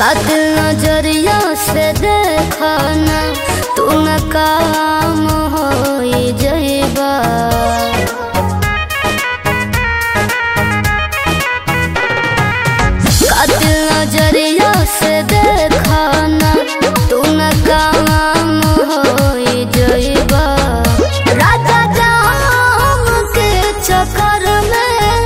कातिल नजरिया से देखा ना तू न काम हो जइबा कातिल नजरिया से देखा ना तू न काम हो जइबा राजा जाम के चक्कर में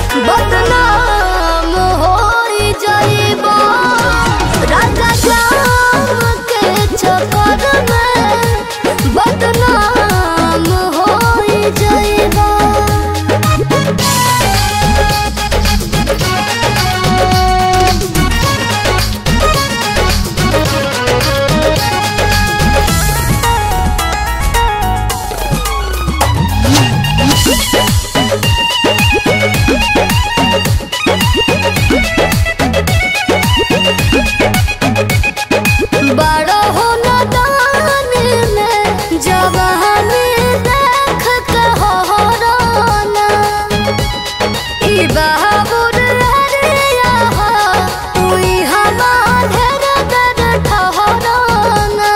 बदनाम हो जइबा राजा जाम के चक्कर में बदनाम हो जइबा बड़ो हो नदान में जवानी देख के हो रोना ई बहाबुर हरिया हो तुई हमारे दर ठहराना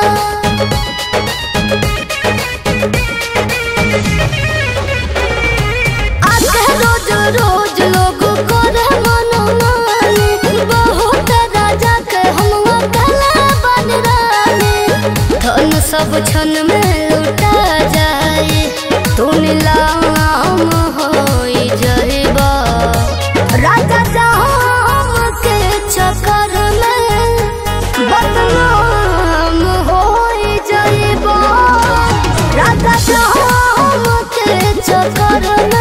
आके रोज रोज लोग करे मनमानी बहुत राजा के हम अकेले बन रानी धन सब क्षण में लुटा जाए तू नीलाम हो जइबा राजा जाम के चक्कर में बदनाम हो जइबा राजा जाम के चक्कर में